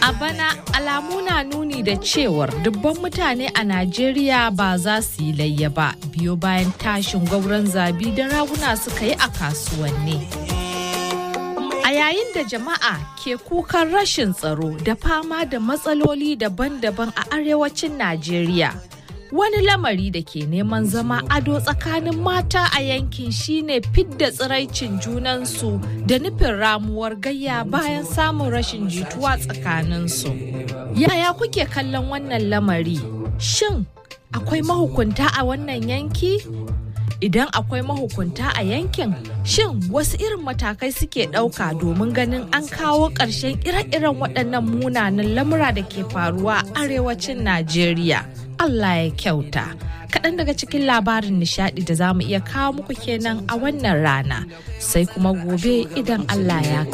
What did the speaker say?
A bana alamu na nuni da cewar dubban mutane a Najeriya ba za su yi layya ba biyo bayan tashin gwauron zabi da raguna suka yi a kasuwanni. A yayin da jama'a ke kukan rashin tsaro da fama da matsaloli daban-daban a arewacin Najeriya. Wani lamari da ke neman zama ado tsakanin mata a yankin shine fidda tsiraicin junansu da nufin ramuwar gayya bayan samun rashin jituwa tsakaninsu. Yaya kuke kallon wannan lamari? Shin akwai mahukunta a wannan yanki? Idan akwai mahukunta a yankin, shin wasu irin matakai suke ɗauka domin ganin an kawo ƙarshen ire-iren waɗannan munanan lamura da ke faruwa a arewacin Najeriya? Allah ya kyauta. Kaɗan daga cikin labarin nishaɗi da za mu iya kawo muku kenan a wannan rana, sai kuma gobe idan Allah ya